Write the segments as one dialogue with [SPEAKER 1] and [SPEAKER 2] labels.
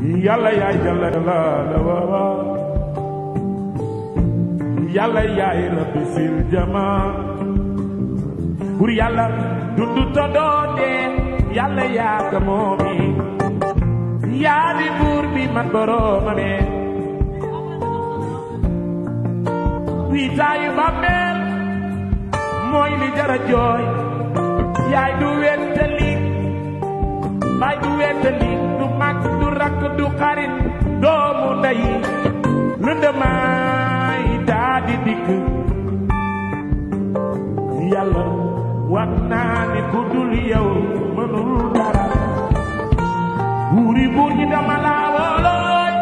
[SPEAKER 1] yàlla yaay jalla la la wawa yàlla yaay rabbi sil jama bur yàlla dundu to doo dee yàlla yaa ko moomi yaa di buur bi man boroomame wiitaayu bàmmeel mooy li jara jooy yaay du wettali baay du wettali du mag du rakk du xarit doomu ndey lëndamaay daa di dikk yàlla wax naa ni ku dul yow mënul dara buuri buur ñi dama laa woolooy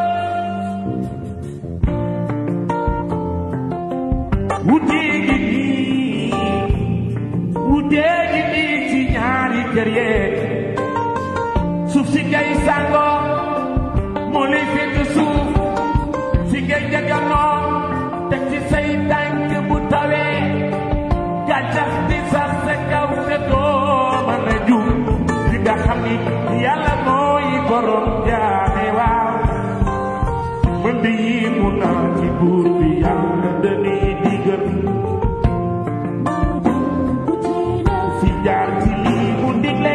[SPEAKER 1] wutee gi nii wutee gi nii ci ñaari kër yee suuf si ngay sàngoo moo lay fekk suuf si ngay jaganoo teg ci say tànk bu tawee gàncax di sax sa kaw te doo mën a jug li nga xam ni yàlla mooy borom jaame waaw mën di yi mu naa ci buur bi yàlla dañuy digal fi jaar ci lii mu digle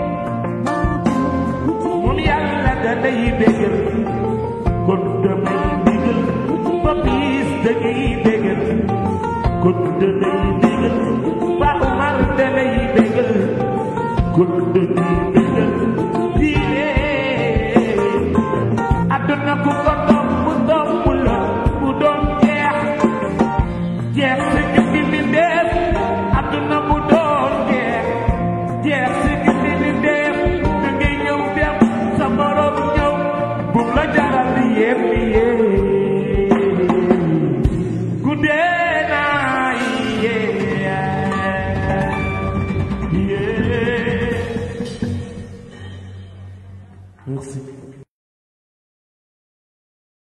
[SPEAKER 1] moom yàlla da day bégal kon damay bégal ba bis da ngay bégal kon damay bégal ba Umar da lay bégal kon damay bégal diine àdduna ku ko topp mu topp la mu doon jeex jeex si gindi mi def àdduna mu doon jeex jeex si gindi mi def da ngay ñëw dem sa morom ñëw bu la jaral di yéem di yéem guddee naa yéem yéem merci